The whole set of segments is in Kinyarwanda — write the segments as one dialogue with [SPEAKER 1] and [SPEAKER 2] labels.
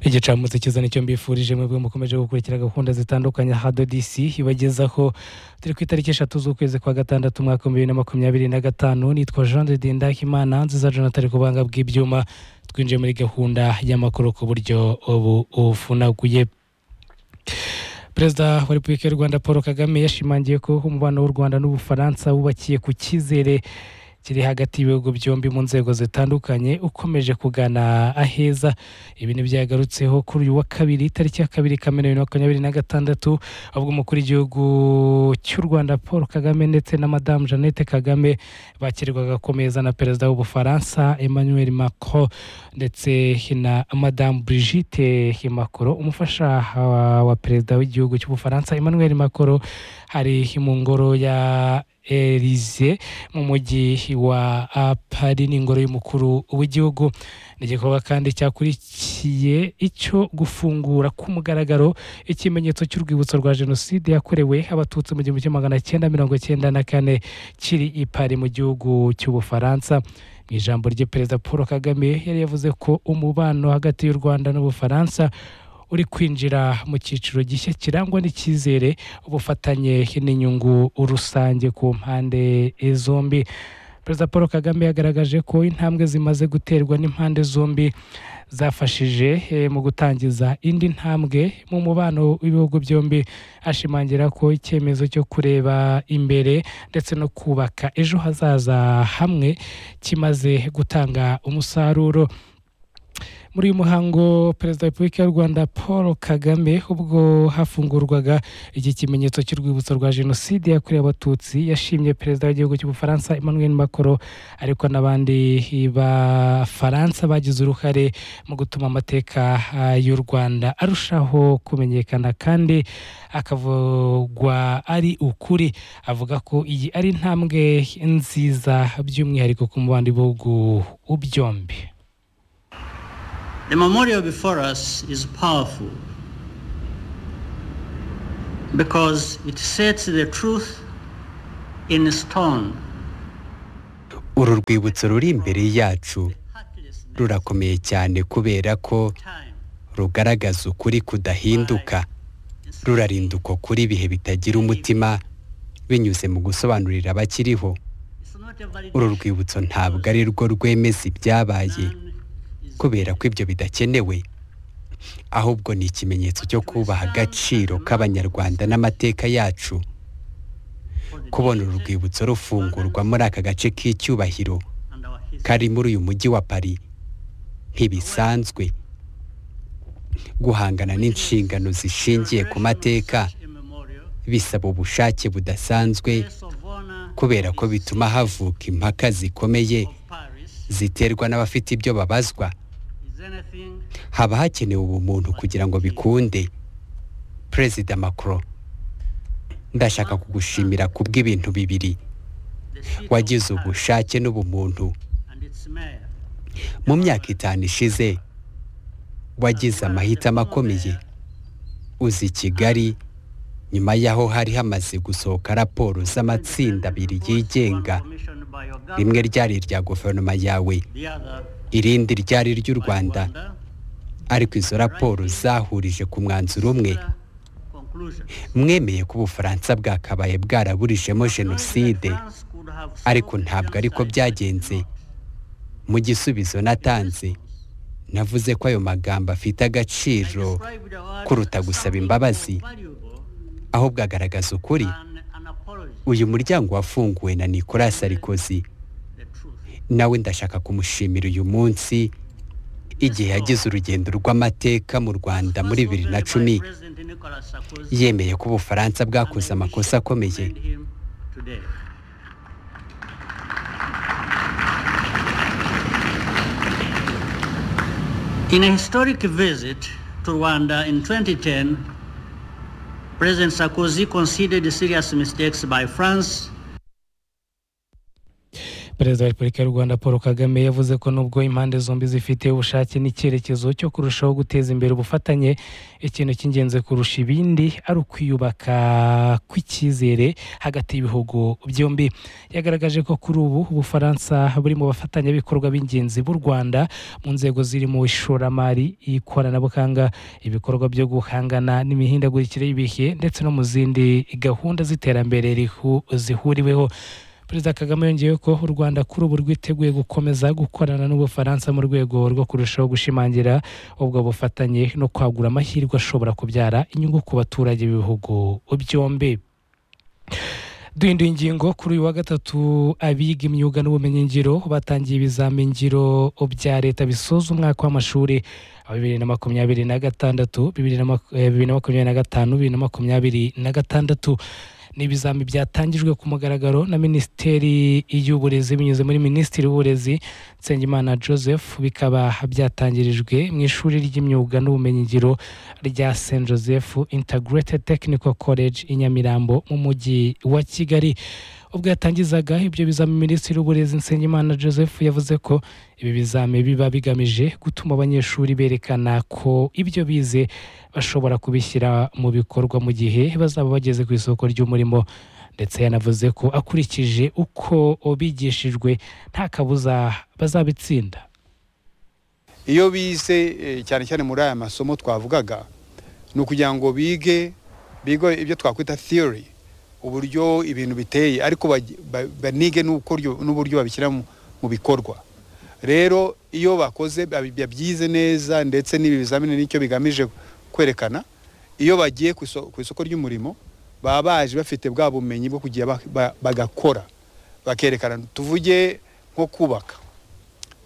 [SPEAKER 1] igicamunsi cyiza nicyo mbifurije mwebwe mukomeje gukurikira gahunda zitandukanye hadodisi ibagezaho turi ku itariki eshatu z'ukwezi kwa gatandatu umwaka wa bibiri na makumyabiri na gatanu nitwa jean de dindahimana nziza jonathan ku banga bw'ibyuma twinjiye muri gahunda y'amakuru ku buryo ubu ufunaguye perezida wa repubulika y'u rwanda paul kagame yashimangiye ko umubano w'u rwanda n'ubufaransa wubakiye ku cyizere kiri hagati y'ibihugu byombi mu nzego zitandukanye ukomeje kugana aheza ibi ni byagarutseho kuri uyu wa kabiri tariki ya kabiri kamena bibiri na makumyabiri na gatandatu ubwo umukuru w'igihugu cy'u rwanda paul kagame ndetse na madamu jeannette kagame bakirirwaga ku meza na perezida w'ubufaransa emmanuel macron ndetse na madamu brigitte macron umufasha wa perezida w'igihugu cy'ubufaransa emmanuel macron hari mu ngoro ya elize mu mujyi wa apari n'ingoro y'umukuru w'igihugu ni igikorwa kandi cyakurikiye icyo gufungura k'umugaragaro ikimenyetso cy'urwibutso rwa jenoside yakorewe abatutsi mu gihumbi kimwe magana cyenda mirongo cyenda na kane kiri i pari mu gihugu cy'ubufaransa mu ijambo rye perezida paul kagame yari yavuze ko umubano hagati y'u rwanda n'ubufaransa uri kwinjira mu cyiciro gishya kirangwa n'icyizere ubufatanye n'inyungu rusange ku mpande zombi perezida paul kagame yagaragaje ko intambwe zimaze guterwa n'impande zombi zafashije mu gutangiza indi ntambwe mu mubano w'ibihugu byombi ashimangira ko icyemezo cyo kureba imbere ndetse no kubaka ejo hazaza hamwe kimaze gutanga umusaruro muri uyu muhango perezida wa repubulika y'u rwanda paul kagame ubwo hafungurwaga iki kimenyetso cy'urwibutso rwa jenoside yakorewe abatutsi yashimye perezida w'igihugu cy'ubufaransa emmanuel macron ariko n'abandi bafaransa bagize uruhare mu gutuma amateka y'u rwanda arushaho kumenyekana kandi akavugwa ari ukuri avuga ko iyi ari intambwe nziza by'umwihariko ku mubano w'ibihugu byombi
[SPEAKER 2] The memorial before us is powerful because it sets the truth in stone.
[SPEAKER 3] uru rwibutso ruri imbere yacu rurakomeye cyane kubera ko rugaragaza ukuri kudahinduka rurarinda uko kuri ibihe bitagira umutima binyuze mu gusobanurira abakiriho uru rwibutso ntabwo ari rwo rwemeza ibyabaye kubera ko ibyo bidakenewe ahubwo ni ikimenyetso cyo kubaha agaciro k'abanyarwanda n'amateka yacu kubona uru rwibutso rufungurwa muri aka gace k'icyubahiro kari muri uyu mujyi wa pari ntibisanzwe guhangana n'inshingano zishingiye ku mateka bisaba ubushake budasanzwe kubera ko bituma havuka impaka zikomeye ziterwa n'abafite ibyo babazwa haba hakenewe ubumuntu kugira ngo bikunde perezida macron ndashaka kugushimira kubw'ibintu bibiri wagize ubushake n'ubumuntu mu myaka itanu ishize wagize amahitamo akomeye uzi kigali nyuma y'aho hari hamaze gusohoka raporo z'amatsinda abiri yigenga rimwe ryari irya guverinoma yawe irindi ryari ry'u rwanda ariko izo raporo zahurije ku mwanzuro umwe mwemeye ko ubufaransa bwakabaye bwaraburijemo jenoside ariko ntabwo ariko byagenze mu gisubizo natanze navuze ko ayo magambo afite agaciro kuruta gusaba imbabazi ahubwo agaragaza ukuri uyu muryango wafunguwe na nicolas sarikozy nawe ndashaka kumushimira uyu munsi igihe yagize urugendo rw'amateka mu rwanda muri bibiri na cumi yemeye ko ubufaransa bwakoze amakosa akomeye
[SPEAKER 2] In a historic visit to Rwanda in 2010, President Sarkozy conceded serious mistakes by France
[SPEAKER 1] perezida wa repubulika y'u rwanda paul kagame yavuze ko nubwo impande zombi zifite ubushake n'icyerekezo cyo kurushaho guteza imbere ubufatanye ikintu cy'ingenzi kurusha ibindi ari ukwiyubaka kw'icyizere hagati y'ibihugu byombi yagaragaje ko kuri ubu ubufaransa buri mu bafatanyabikorwa b'ingenzi b'u rwanda mu nzego zirimo ishoramari ikoranabuhanga ibikorwa byo guhangana n'imihindagurikire y'ibihe ndetse no mu zindi gahunda z'iterambere rihu- zihuriweho perezida kagame yongeyeho ko u rwanda kuri ubu rwiteguye gukomeza gukorana n'ubufaransa mu rwego rwo kurushaho gushimangira ubwo bufatanye no kwagura amahirwe ashobora kubyara inyungu ku baturage b'ibihugu byombi duhinduye ingingo kuri uyu wa gatatu abiga imyuga n'ubumenyingiro batangiye ibizamini ngiro bya leta bisoza umwaka w'amashuri wa bibiri na makumyabiri na gatandatu bibiri na mak- eh, bibiri na makumyabiri na gatanu bibiri na makumyabiri na gatandatu ni ibizami byatangijwe ku mugaragaro na minisiteri y'uburezi binyuze muri minisitiri w'uburezi nsengimana joseph bikaba byatangirijwe mu ishuri ry'imyuga n'ubumenyingiro rya st joseph integrated technical college i nyamirambo mu mujyi wa kigali ubwo yatangizaga ibyo bizami minisitiri w'uburezi nsengimana joseph yavuze ko ibi bizami biba bigamije gutuma abanyeshuri berekana ko ibyo bize bashobora kubishyira mu bikorwa mu gihe bazaba bageze ku isoko ry'umurimo ndetse yanavuze ko akurikije uko bigishijwe nta kabuza bazabitsinda
[SPEAKER 4] iyo bize eh, cyane cyane muri aya masomo twavugaga ni ukugira ngo bige bige ibyo twakwita theory uburyo ibintu biteye ariko baj- ba- banige n'ukoryo- n'uburyo babishyira mu- mu bikorwa rero iyo bakoze babi- babyize neza ndetse n'ibi bizamini nicyo bigamije kwerekana iyo bagiye ku iso- ku isoko ry'umurimo baba baje bafite bwa bumenyi bwo kugira ba- ba- bagakora bakerekana tuvuge nko kubaka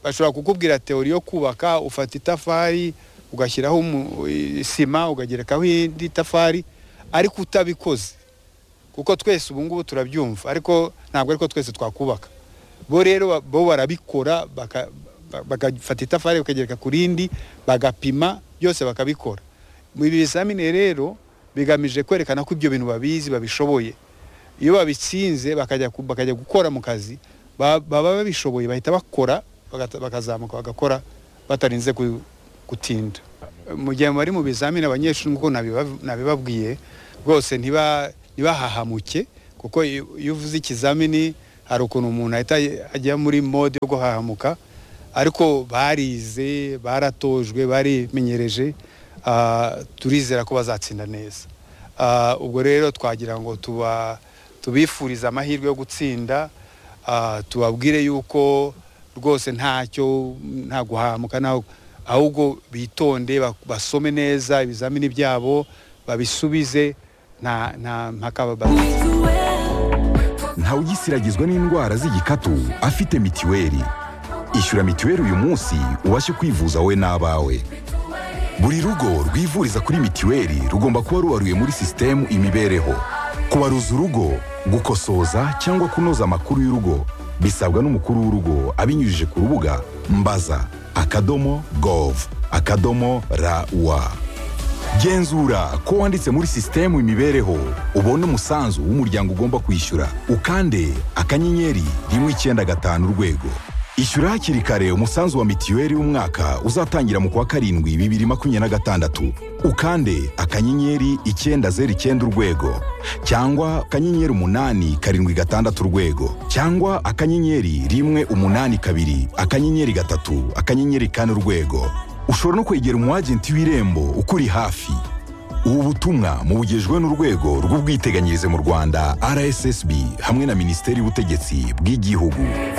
[SPEAKER 4] bashobora kukubwira teori yo kubaka ufata itafari ugashyiraho umu- i- sima ukagerekaho indi tafari ariko utabikoze kuko twese ubu ngubu turabyumva ariko ntabwo ariko twese twakubaka bo rero ba- bo barabikora baka- ba- bagafata itafari bakagereka ku rindi bagapima byose bakabikora mu ibi bizamini rero bigamije kwerekana ko ibyo bintu babizi babishoboye iyo babitsinze bakajya ku- bakajya gukora mu kazi ba- baba babishoboye bahita bakora bagata- bakazamuka bagakora batarinze ku- gutinda mu gihe bari mu bizamini abanyeshuri nk'uko nabiba- nabibabwiye rwose ntiba- ntibahahamuke kuko iyo iyo uvuze ikizamini hari ukuntu umuntu ahita ajya muri mode yo guhahamuka ariko barize baratojwe barimenyereje ah, turizera ko bazatsinda neza Ah, ubwo rero twagira ngo tuba tubifurize amahirwe yo gutsinda ah, tubabwire yuko rwose ntacyo nta guhamuka ntaho- ahubwo bitonde ba- basome neza ibizamini byabo babisubize nta nta mpaka baba-
[SPEAKER 5] ntawugisiragizwa n'indwara z'igikatu afite mitiweli ishyura mitiweli uyu munsi ubashe kwivuza wowe n'abawe buri rugo rwivuriza kuri mitiweli rugomba kuba rubaruye muri sisitemu imibereho kubaruza urugo gukosoza cyangwa kunoza amakuru y'urugo bisabwa n'umukuru w'urugo abinyujije ku rubuga mbaza akadomo gov akadomo rawa genzura ko wanditse muri sisitemu imibereho ubone umusanzu w'umuryango ugomba kwishyura ukande akanyenyeri rimwe icyenda gatanu urwego ishyura hakiri kare umusanzu wa mitiweli w'umwaka uzatangira mu kwa karindwi bibiri makumyabiri na gatandatu ukande akanyenyeri icyenda zeru icyenda urwego cyangwa akanyenyeri umunani karindwi gatandatu urwego cyangwa akanyenyeri rimwe umunani kabiri akanyenyeri gatatu akanyenyeri kane urwego ushobora no kwegera umu agenti w'irembo ukuri hafi ubu butumwa mubugejwe n'urwego rw'ubwiteganyirize mu rwanda rssb hamwe na minisiteri y'ubutegetsi bw'igihugu